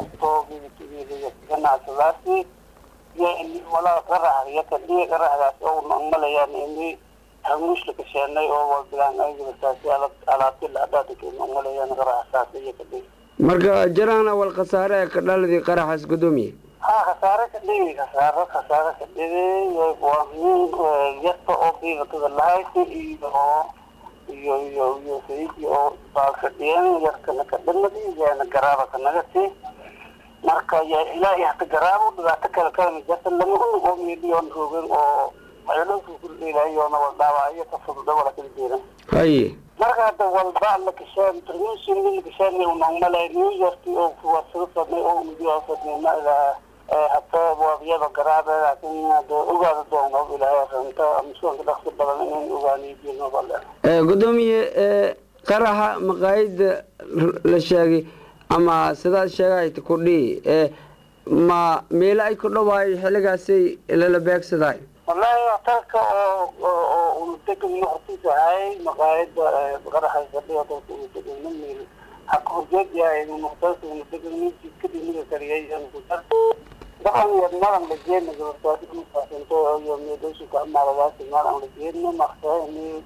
kasto ganacsadaasi iyo walaa qarax iyo kadhiga qaraxdaas oo malayaan ini hamuushla kasheenay oo walbilaan aygasaasi alaabti laadhaadika malayaan qaraxsaas iyo kadhiga marka jaraana wal khasaare ee ka dhaladii qaraxaas gudoomiye ha khasaare ka dhigi khasaaro khasaare ka dhigi waa min yarta oo biibatada lahayd iyo iyo iyo iyo sayidi oo baakadhiyan yarkana ka dhamadi yaana garaaba ka nagati marka ya ilaahay hata garaabo dhibaato kale kalama jirta lama unug oo miidhiyoon roogin oo waxyaalooka kudhiilayoona wal dhaawacyo ka fududa wala kala jeedan haye marka hadda walba la kasheen terminsin la kasheen unongmalay new york oo kuwasoo fadnay oo unugiyaasadnay ma ilaha hata waabiyada garaabe laakiin hada ogaada doono ilaahay runta masuulka dhaqsi badan inaan ogaaniyo diino bale gudoomiye qaraxa maqaayada la sheegay ama sidaad sheegahayta kudhii ma meelo ay ku dhawaayo xilligaasay lala beegsaday wallahi hotelka oo oo unadegano hortiisa ahay maqaayada qaraxa fadhiya hotelka unadegano meel haka horjeed yahay hotelka unadegano jidkadii kariyay daban madan la jeedna gabartaasaasanto iyo meedhooshi ka amaaladaasi maadan la jeedna maqsahani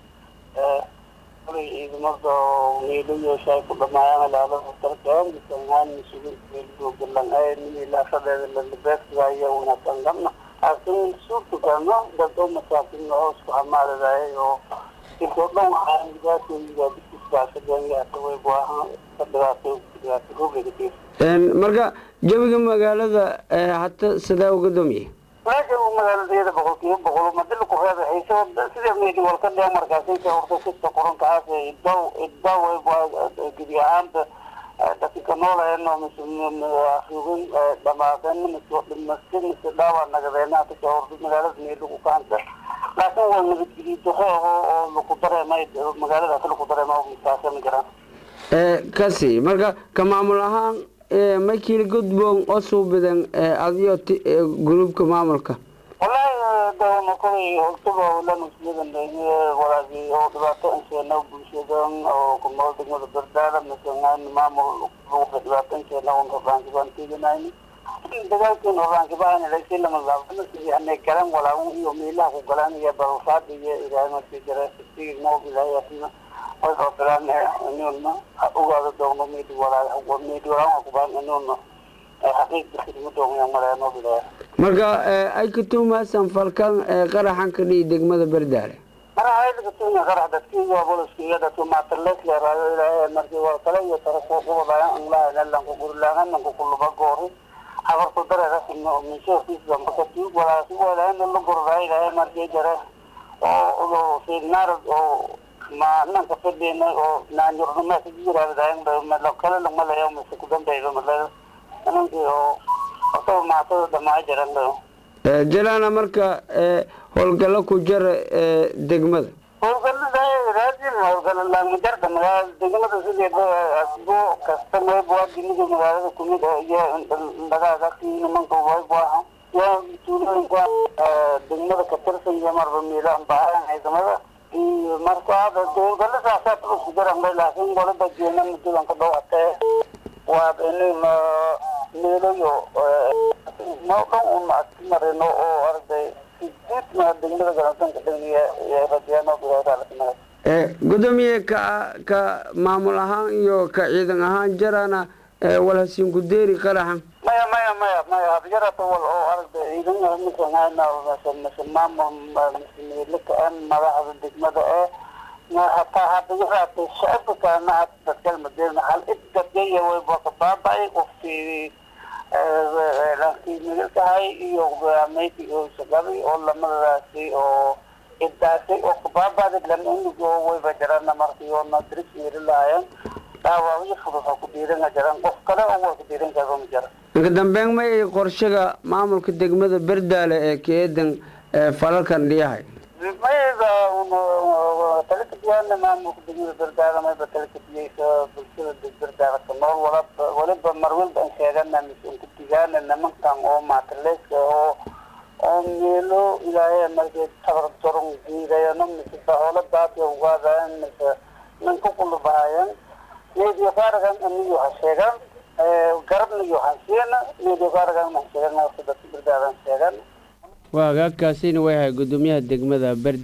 ciidamada meelayoosha ay ku dhamaayaan ilaalada hotelka misanhaan masuulin meelgogalan milaashadeeda lalabeegsigayo wanaagsan gabna laakiin suurtagano dad oo masaakin oo isku amaalidaay oo intoo dhan waxaa dhibaatooyiga biskiisbaashadeenyaataway buahan ka dhibaato dhibaato roogayga marka jawiga magaalada hata sidee u gudoomiye meesha uu magaaladeeda boqolkiiba boqol madila ku reeba hayso sida meedi walka dhee markaasaysa horta kista qorankaas idaw idaw gebi ahaanta dadka noolayno mise afugin dhamaadeen mise mise mise dhaawa nagadeena hata horta magaalada meedi ku kaanta laakiin waa nabadgeliyo daro oo laku dareemay magaaladaas laku dareema misaasama jiraan kasi marka ka maamul ahaan makiil gudboon oo suubidan adiyo gruubka maamulka wallahi dawna kolay hortaba lamuslidan walaagi oo dhibaato insheena bulshadan oo ku nool degmada bardaala masanaan maamul dhibaato insheena un horaankiban teganayni dagaalkiin horaankibahan lasi lama laabana sidii anay garan walaagun iyo meelaha ku galaan iyo barufaad iyo ilaahay markii jara sigi noob ilaahay ofilaan inuna ogaada doogno meedi walaa meedi walaa kubaan inuna xaqiiqda khidma doogno maleeno bilaa marka ay ka tuumaasan falkan qaraxan ka dhihi degmada bardaale mara haylaga tuunya qarax dadkiiyo boliskiiyo dadku maatarlees leeraayo ilaahay markii waa kale iyo tara ku qubadaya anlaa lalanku gurlaagan lanku kuluba goori habarku dareera sino minshoorkiis damba kati walaasi walaana la gurdaa ilaahay markii jare oo fiignaarad oo ma nanka fadhina oo naanyurnima ka jiraadayn melo kale lagmalayo mise ku dambeydo male ninkii oo asagoo maatada dhamaa jiran jalaana marka howlgallo ku jara degmada howlgalada raadin howlgala laamajarda magaalada degmada sideeda asbo kasta mayb waa diniga magaalada kumid iyo dhagaagasi nimanka wayb aha iyo tuulooyinka degmada ka tirsan iyo marba miila baahan ciidamada marka hada howlgala saasaa isku jarambay laakiin golada jeena mudadan ka dhawatee waa inin meelayo noo dhan un aski marino oo arday sideedna degmada garantanka dhaniya rajaano bilaadaalakanaga gudoomiye ka ka maamul ahaan iyo ka ciidan ahaan jarana walhasiin gudeeri qaraxan maya maya maya maya hadjarata wal oo aragda ciidan misanhayna mise maamul mise meelaka-an madaxda degmada ee hataa hadayaraatay shacabka kalena had dadkal madeena hal id dadgaya wayba ka baaba'ay qofkii laakiin meelkahay iyo meyti oo shaqaday oo lamadadaasi oo idaasay oo kabaaba'day lama unig oo wayba jarana markii oo nadris meeli lahayan dhaawacyo fudud oo ku dhiiranga jaran qof kale oo waa ku dhiiran karo ma jara marka dambeyn ma ay qorshaga maamulka degmada berdaale ee keedan falalkan dhiyahay mayba talakadiyana maamulka degmada berdaale mayba talakadiyeysa bulshada berdaale ka nool walaba waliba marwalba an sheegana mise unku digaana nimankan oo maataleeska oo oo meelo ilaahay markay tabar daron diidayano mise bahoola baati ugaadayan mise ninka kulubahayan meediya faaragan aniyo ha sheegaan garabna iyo waxaan siina meediogaaragan maxan sheegana dadka berdaadan sheegan waa hagaagkaasina way ahay guddoomiyaha degmada berdi